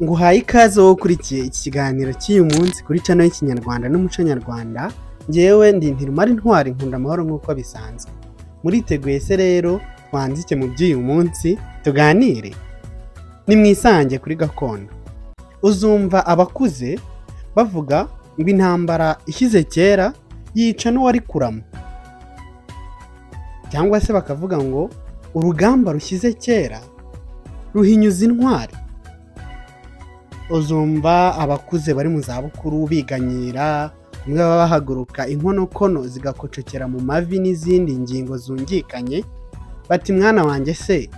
nguhaye ikaze wowe ukurikiye iki kiganiro cy'uyu munsi kuri cano y'ikinyarwanda n'umuco nyarwanda ngewe ndi ntirumara intwari nkunda amahoro nk'uko bisanzwe muriteguye se rero twanzike mu by'uyu munsi tuganire ni mwisange kuri gakondo uzumva abakuze bavuga ngo intambara ishyize kera yica n'uwari kurama cyangwa se bakavuga ngo urugamba rushyize kera ruhinyuza intwari uzumva abakuze bari mu zabukuru biganyira bamwe baba bahaguruka inkonokono zigakocokera mu mavi n'izindi ngingo zungikanye bati mwana wanjye se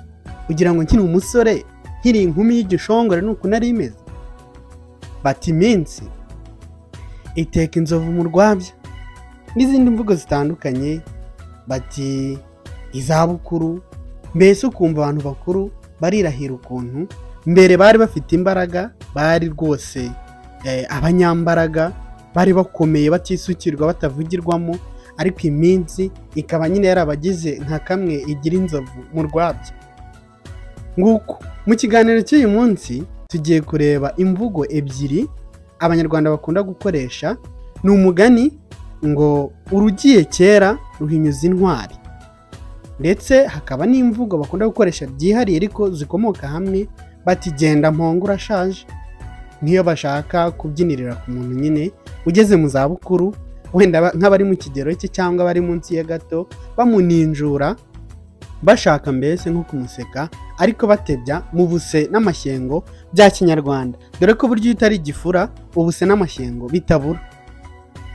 kugira ngo nkiri umusore nkiri inkumi y'igishongore ni uku nari imeze bati iminsi iteka inzovu mu rwabya n'izindi mvugo zitandukanye bati izabukuru mbese ukumva abantu bakuru barirahira ukuntu mbere bari bafite imbaraga bari rwose eh, abanyambaraga bari bakomeye batisukirwa batavugirwamo ariko iminsi ikaba nyine yarabagize nka kamwe igira inzovu mu rwabya nguko mu kiganiro cy'uyu munsi tugiye kureba imvugo ebyiri abanyarwanda bakunda gukoresha ni umugani ngo urugiye kera ruhinyuza intwari ndetse hakaba n'imvugo bakunda gukoresha byihariye ariko zikomoka hamwe bati genda mpongo urashaje nk'iyo bashaka kubyinirira ku muntu nyine ugeze mu zabukuru wenda ba- nk'abari mu kigero cye cyangwa abari munsi ya gato bamuninjura bashaka mbese nko kumuseka ariko batebya mu buse n'amashyengo bya kinyarwanda dore ko burya iyo utari igifura ubuse n'amashyengo bitabura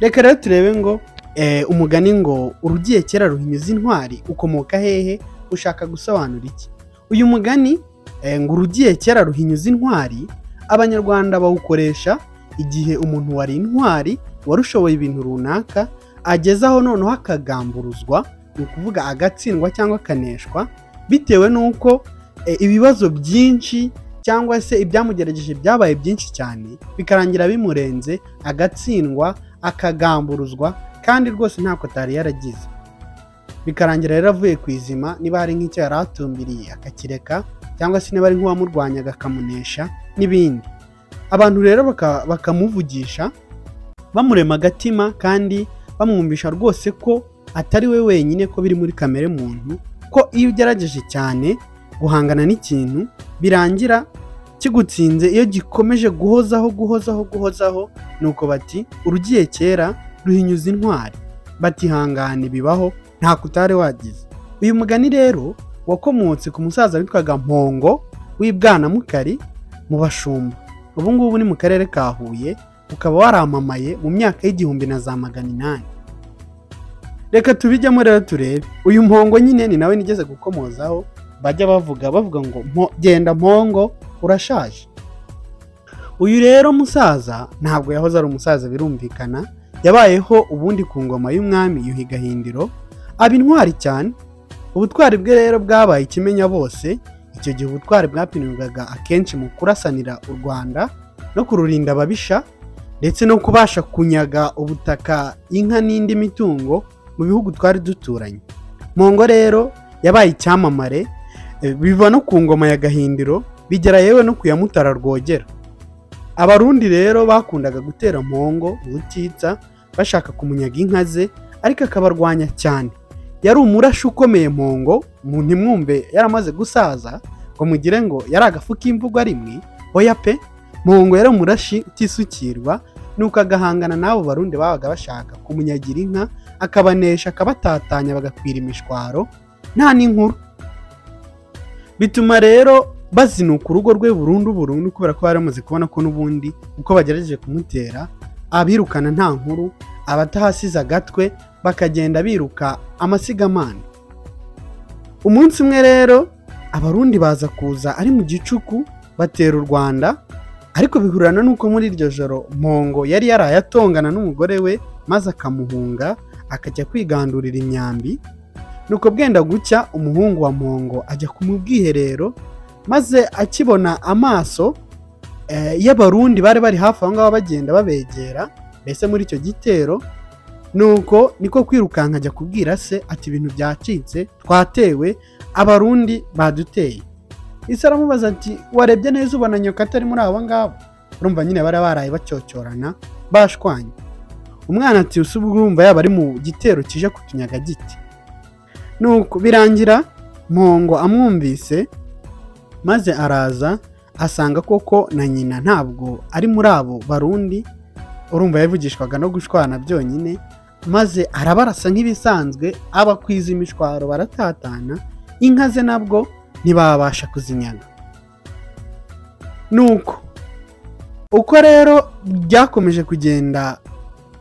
reka rero turebe ngo eh, umugani ngo urugiye kera ruhinyuza intwari ukomoka hehe ushaka gusobanura iki uyu mugani eh, ngo urugiye kera ruhinyuza intwari abanyarwanda bawukoresha igihe umuntu wari intwari warushoboye ibintu runaka agezaho noneho akagamburuzwa ni ukuvuga agatsindwa cyangwa akaneshwa bitewe n'uko eh, ibibazo byinshi cyangwa se ibyamugerageje byabaye byinshi cyane bikarangira bimurenze agatsindwa akagamburuzwa kandi rwose ntako atari yaragize bikarangira rero avuye ku izima niba hari nk'icyo yari atumbiriye akakireka cyangwa se niba ari nk'uwamurwanyaga akamunesha n'ibindi abantu rero baka- bakamuvugisha bamurema agatima kandi bamwumvisha rwose ko atari we wenyine ko biri muri kamere muntu ko iyo ugerageje cyane guhangana n'ikintu birangira kigutsinze iyo gikomeje guhozaho guhozaho guhozaho nuko bati urugiye kera ruhinyuza intwari batihangane bibaho nta kutari wagize uyu mugani rero wakomotse ku musaza witwaga mpongo w'ibwanamukari mu bashumba ubu ngubu ni mu karere ka huye ukaba waramamaye mu myaka y'igihumbi na za magana inani reka tubijyamo rero turebe uyu mpongo nyine ni nawe nigeze gukomozaho bajya bavuga bavuga ngo "Mpo- genda mpongo urashaje uyu rero musaza ntabwo yahoze ari umusaza birumvikana yabayeho ubundi ku ngoma y'umwami yuhi gahindiro aba intwari cyane ubutwari bwe rero bwabaye ikimenya bose icyo gihe ubutwari bwapimirwaga akenshi mu kurasanira u rwanda no kururinda ababisha ndetse no kubasha kunyaga ubutaka inka n'indi mitungo mu bihugu twari duturanye mongo rero yabaye icyamamare eh, biva no ku ngoma ya gahindiro bigera yewe no ku ya mutara rwogera abarundi rero bakundaga gutera mpongo urutitsa bashaka kumunyaga inka ze ariko akabarwanya cyane yari umurashi ukomeye mpongo mu ntimwumve yaramaze gusaza ngo mugire ngo yari agafu k'imvugo rimwe oya pe mpongo yari umurashi utisukirwa nuko agahangana n'abo barundi babaga bashaka kumunyagira inka akabanesha akabatatanya bagakwira imishwaro nta n'inkuru bituma rero bazinuka urugo rwe burundu burundu kubera ko bari bamaze kubona ko n'ubundi uko bagerageje kumutera abirukana nta nkuru abatahasize agatwe bakagenda biruka amasigamana umunsi umwe rero abarundi baza kuza ari mu gicuku batera u rwanda ariko bihurana n'uko muri iryo joro mpongo yari yaraye atongana n'umugore we maze akamuhunga akajya kwigandurira imyambi nuko bwenda gucya umuhungu wa mpongo ajya ku mu bwiherero maze akibona amaso eh, y'abarundi bari bari hafi aho ngaho bagenda babegera mbese muri icyo gitero nuko niko kwirukanka ajya kubwira se ati ibintu byacitse twatewe abarundi baduteye ese aramubaza ati warebye neza ubona nyoka atari muri abo ngabo urumva nyine bari baraye bacyocorana bashwanye umwana ati usa ubwo urumva yaba ari mu gitero kije kutunyaga giti nuko birangira mpongo amwumvise maze araza asanga koko na nyina ntabwo ari muri abo barundi urumva yavugishwaga no gushwana byonyine maze arabarasa nk'ibisanzwe abakwiza imishwaro baratatana inka ze nabwo ntibabasha kuzinyaga nuko uko rero byakomeje kugenda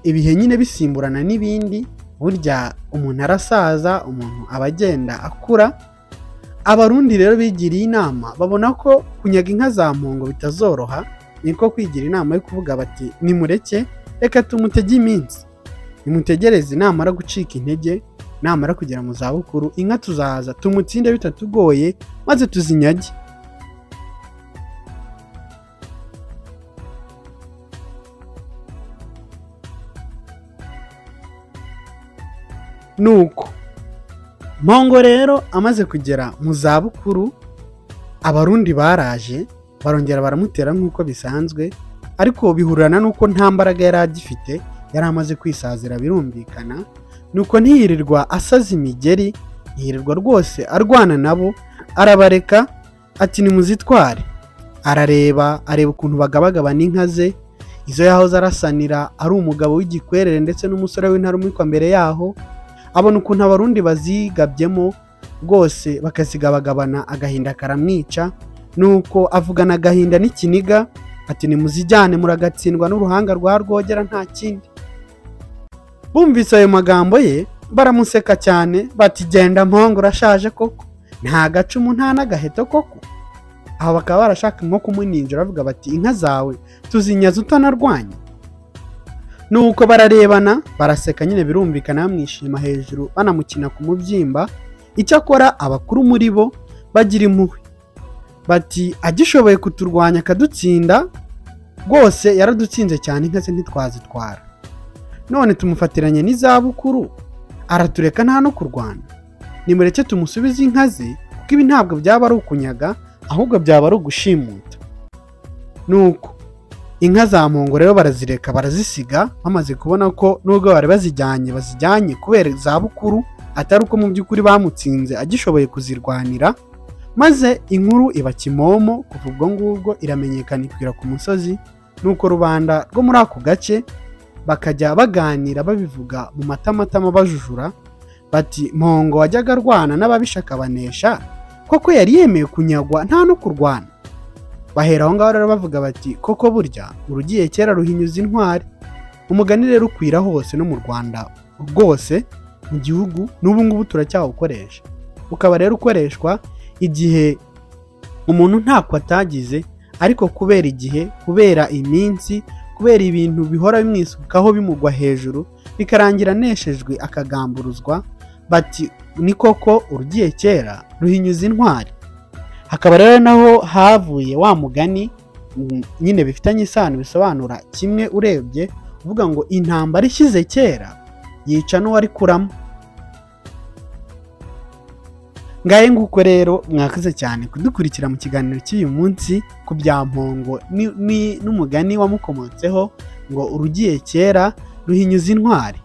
ibihe nyine bisimburana n'ibindi burya umuntu arasaza umuntu aba agenda akura abarundi rero bigiriye inama babona ko kunyaga inka za mpongo bitazoroha niko kwigira inama yo kuvuga bati nimureke reka tumutege iminsi nimutegereze namara gucika intege namara kugera mu zabukuru inka tuzaza tumutsinde bitatugoye maze tuzinyage nuko mpongo rero amaze kugera mu zabukuru abarundi baraje barongera baramutera nk'uko bisanzwe ariko bihurana n'uko nta mbaraga yari agifite yari amaze kwisazira birumvikana nuko ntiyirirwa asaza imigeri ntiyirirwa rwose arwana nabo arabareka ati nimuzitware arareba areba ukuntu bagabagabana inka ze izo yahoze arasanira ari umugabo w'igikwerere ndetse n'umusore w'intarumikwa mbere yaho abona ukuntu abarundi bazigabyemo rwose bakazigabagabana agahinda karamwica nuko avugana agahinda n'ikiniga ati nimuzijyane muragatsindwa n'uruhanga rwa rwogera nta kindi bumvise ayo magambo ye baramuseka cyane bati genda mpongo urashaje koko nta gacumu nta n'agaheto koko aho bakaba barashaka nko kumuninjira bavuga bati inka zawe tuzinyaza utanarwanya nuko bararebana baraseka nyine birumvikana bamwishima hejuru banamukina ku mubyimba icyakora abakuru muri bo bagira impuhwe bati agishoboye kuturwanya akadutsinda rwose yaradutsinze cyane inka ze ntitwazitwara none tumufatiranye n'izabukuru aratureka nta no kurwana nimureke tumusubize inka ze kuko ibi ntabwo byaba ari ukunyaga ahubwo byaba ari ugushimuta nuko inka za mpongo rero barazireka barazisiga bamaze kubona ko nubwo bari bazijyanye bazijyanye kubera izabukuru atari uko mu by'ukuri bamutsinze agishoboye kuzirwanira maze inkuru iba kimomo kuva ubwo ngubwo iramenyekana ikwira ku musozi nuko rubanda rwo muri ako gace bakajya baganira babivuga mu matamatama bajujura bati mpongo wajyaga arwana n'ababisha akabanesha koko yari yemeye kunyagwa nta no kurwana bahera aho ngaho rero bavuga bati koko burya urugiye kera ruhinyuza intwari umugani rero ukwira hose no mu rwanda rwose mu gihugu n'ubu ngubu turacyawukoresha ukaba rero ukoreshwa igihe umuntu ntako atagize ariko kubera igihe kubera iminsi kubera ibintu bihora bimwisukaho bimugwa hejuru bikarangira aneshejwe akagamburuzwa bati ni koko urugiye kera ruhinyuza intwari hakaba rero naho havuye wa mugani nyine bifitanye isano bisobanura kimwe urebye uvuga ngo intambara ishyize kera yica n'uwari kuramo ngahe nguko rero mwakoze cyane kudukurikira mu kiganiro cy'uyu munsi ku bya mpongo n'umugani wamukomotseho ngo urugiye kera ruhinyuza intwari